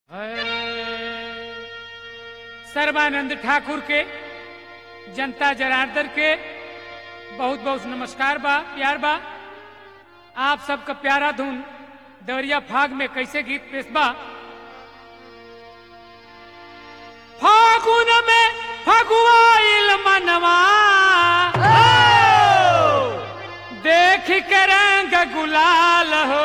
सर्वानंद ठाकुर के जनता जनार्दन के बहुत बहुत नमस्कार बा प्यार बा आप सबका प्यारा धुन दवरिया फाग में कैसे गीत पेश बा फागुन में फगुआइल मनवा देख के रंग गुलाल हो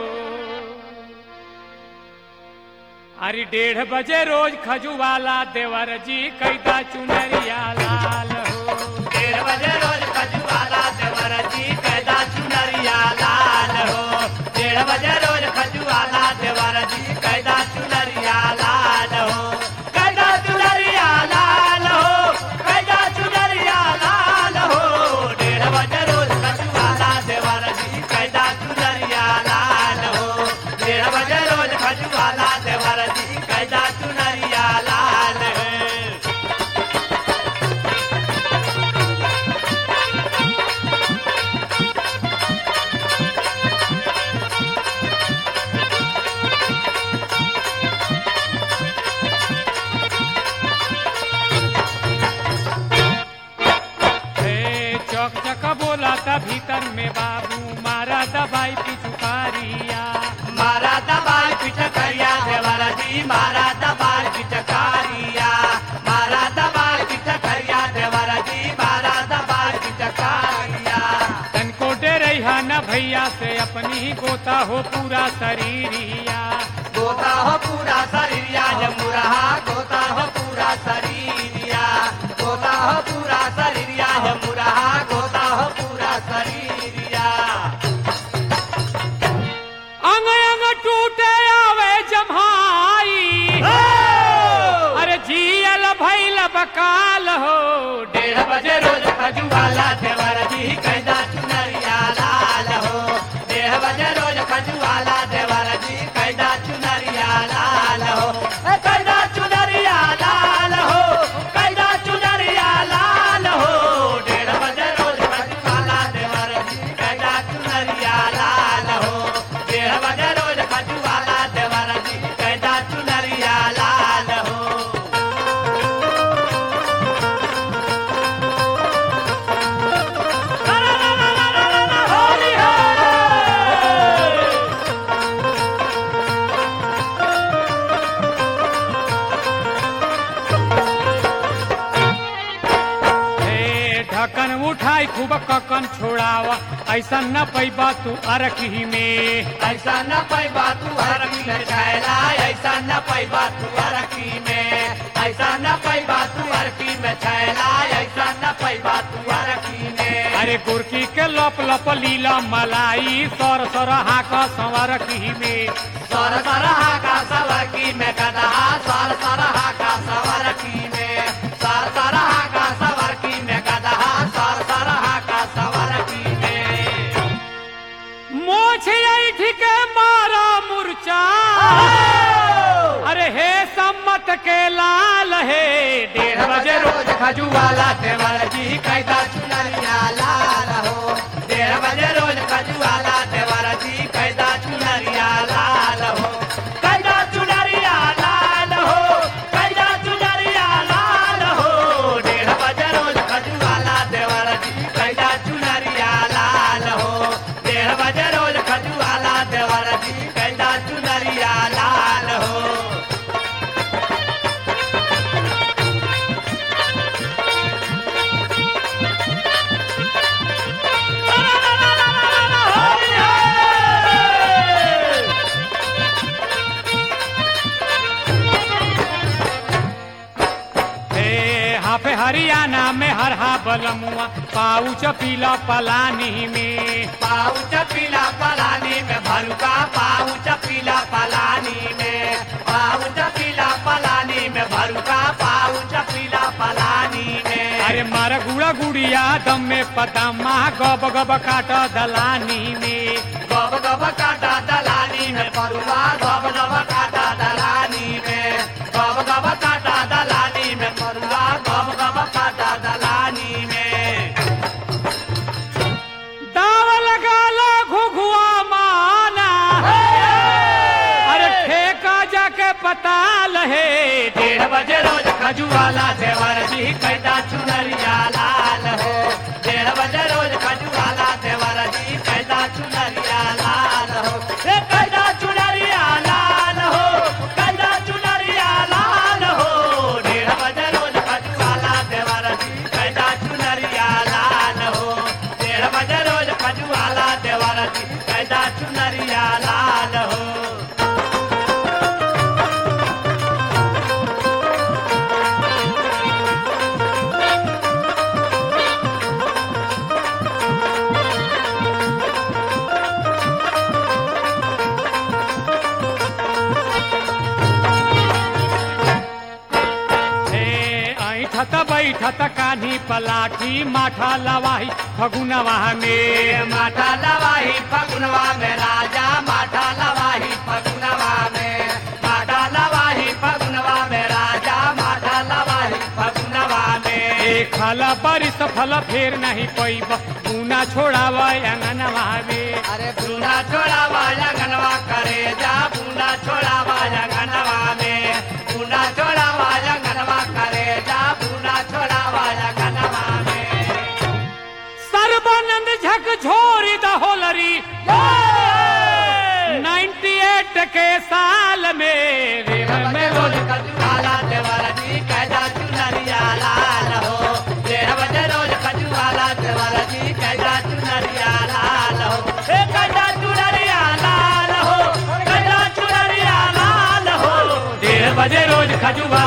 अरे डेढ़ बजे रोज खजुवाला देवर जी कैदा चुनरिया लाल हो डेढ़ बजे रोज खजुआला देवर जी कैदा चुनरिया लाल हो डेढ़ बजे रोज खजुआला देवर जी कैदा चुनरिया लाल हो कैदा चुनरिया लाल हो कैदा चुनरिया लाल हो डेढ़ बजे रोज खजुआला देवर जी कैदा चुनरिया लाल हो डेढ़ बजे रोज खजुआला देवर जी कैदा चुनरिया लाल हो हे चौक चक बोला था भीतर में बाबू मारा दबाई पिछुकारिया मारा दबाल पिचकारिया देवरा जी मारा दबाल पिचकारिया मारा दबाल पिचकारिया देवरा जी मारा दबाल पिचकारिया तनको डरैहा न भैया से अपनी ही गोता हो पूरा शरीरिया गोता हो पूरा शरीरिया जमुरहा गोता हो पूरा शरीरिया गोता हो पूरा शरीरिया जमुरहा गोता हो पूरा शरीरिया अंग अंग टूटे आवे जम्हाई अरे जियल भैल बकाल हो डेढ़ बजे रोज खजुआला देवर जी कैदा चुनरिया लाल हो डेढ़ बजे रोज खजुआला देवर जी कैदा चुनरिया लाल हो ए, कैदा चुनरिया लाल हो कैदा चुनरिया लाल हो डेढ़ बजे रोज खजुआला देवर जी कैदा चुनरिया लाल हो डेढ़ बजे रोज खजुआला देवर जी कैदा चुनरिया लाल हो होली है हे ढक्कन उठाई खूब ककन छोड़ावा ऐसा न पैबा तू अरखी में ऐसा न पैबा तू हरकी में छैला ऐसा न पैबा तू हरकी में ऐसा न पैबा तू हरकी में छैला ऐसा न पैबा तू हरकी में अरे गुरकी के लप लप लीला मलाई सर सर हाक संवरखी में सर सरहा का सवरकी में कदहा सर सरहा का सवरकी में सर सरहा का सवरकी में कदहा सर सरहा का सवरकी में मोछ ऐठ के मारा मुरचा अरे हे सम्मत के लाल हे डेढ़ बजे रोज खजुआला देवर जी कैदा चुनरिया लाल हो डेढ़ बजे रोज खजुआला देवर जी कैदा चुनरिया लाल हो कैदा चुनरिया लाल हो कैदा चुनरिया लाल हो डेढ़ बजे रोज खजुआला देवर जी कैदा चुनरिया लाल हो डेढ़ बजे रोज खजुआला देवर जी कैदा चुनरिया लाल हो हे हाफे हरियाणा में हर हा बलमुआ पाउच पीला पलानी में पाउच पीला पलानी में भरुका पाउच पीला पलानी में पाउच पीला पलानी में भरुका पाउच पीला पलानी में अरे मार गुड़ा गुड़िया दम में पदमा गब गब काट दलानी में गब गब काटा दलानी में परुआ गब गब काटा दलानी में गब गब काटा दलानी में परुआ गब गब काटा दलानी में दाव लगा ला घुघुआ माना अरे ठेका जाके पताल है डेढ़ बजे रोज खजुआला देवर जी कैदा चुनरिया लाल हो डेढ़ बजे रोज खजुआला देवर जी कैदा चुनरिया लाल हो ए कैदा चुनरिया लाल हो कैदा चुनरिया लाल हो डेढ़ बजे रोज खजुआला देवर जी कैदा चुनरिया लाल हो डेढ़ बजे रोज खजुआला देवर जी कैदा चुनरिया लाल हो हे ऐठत बैठत कान्ही पलाठी माठा लवाही फगुनवा में माठा लवाही फगुनवा में राजा माठा लवाही फगुनवा में माठा लवाही फगुनवा में राजा माठा लवाही फगुनवा में एक फल परिस फल फेर नहीं पैब गुना छोड़ाव अंगनवा में अरे बूना छोड़ा वाया गनवा करे जा बूना छोड़ा वाया गनवा में बूना छोड़ा वाया गनवा करे जा बूना छोड़ा वाया गनवा में सर्वानंद झक झोरी द होलरी 98 के साल में रेव में रोज खजुआला देवर जी कैदा चुनरिया लाल हो डेढ़ बजे रोज खजुआला देवर जी कैदा चुनरिया लाल हो ए कैदा चुनरिया लाल हो कैदा चुनरिया लाल हो डेढ़ बजे रोज खजुआ